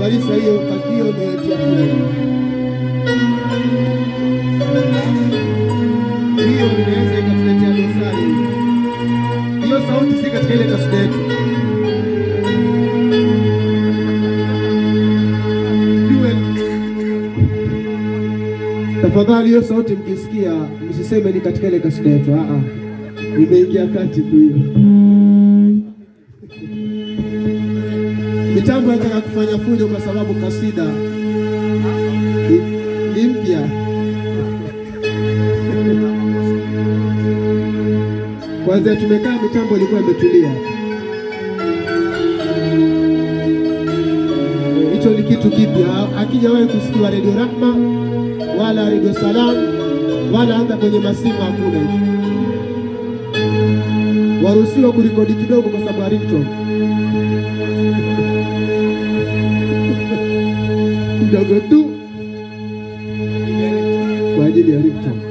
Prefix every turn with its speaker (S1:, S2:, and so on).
S1: Marisa, hiyo hiyo umetia fulani. Hiyo inaweza ikatuletea dosari. Hiyo sauti si katika ile kasida yetu. Jue tafadhali, hiyo sauti mkisikia, msiseme ni katika ile kasida yetu. Ah ah, imeingia kati tu hiyo. Mitambo yataka kufanya fujo kwa sababu kasida ni, ni mpya. Kwanza tumekaa mitambo ilikuwa imetulia. Hicho ni kitu kipya, hakijawahi kusikiwa redio Rahma wala redio Salam wala hata kwenye masimu hakuna hicho. Waruhusiwa kurekodi kidogo kwa sababu ya ringtone kidogo tu kwa ajili ya ringtone.